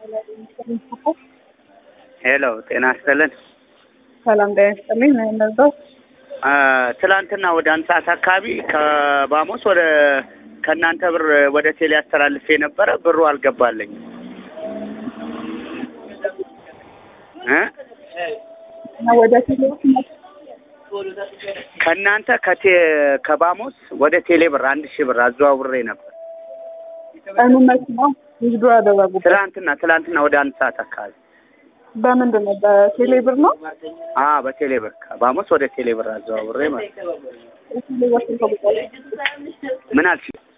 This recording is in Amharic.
ሄሎ ጤና ይስጥልን። ሰላም ጤና ይስጥልኝ። ነው የነዛው አ፣ ትላንትና ወደ አንድ ሰዓት አካባቢ ከባሞስ ወደ ከእናንተ ብር ወደ ቴሌ አስተላልፌ ነበረ። ብሩ አልገባልኝ እ ወደ ቴሌዎች ከእናንተ ከቴ ከባሞስ ወደ ቴሌ ብር አንድ ሺህ ብር አዘዋውሬ ነበር። ቀኑ መች ነው? ንግዱ ያደረጉበት ትላንትና ትላንትና ወደ አንድ ሰዓት አካባቢ በምንድን ነው? በቴሌ ብር ነው። አ በቴሌ ብር ከባሞስ ወደ ቴሌ ብር አዘዋውሬ ማለት ነው። ቴሌ ብር ስንት ቁጥር? ምን አልሽ?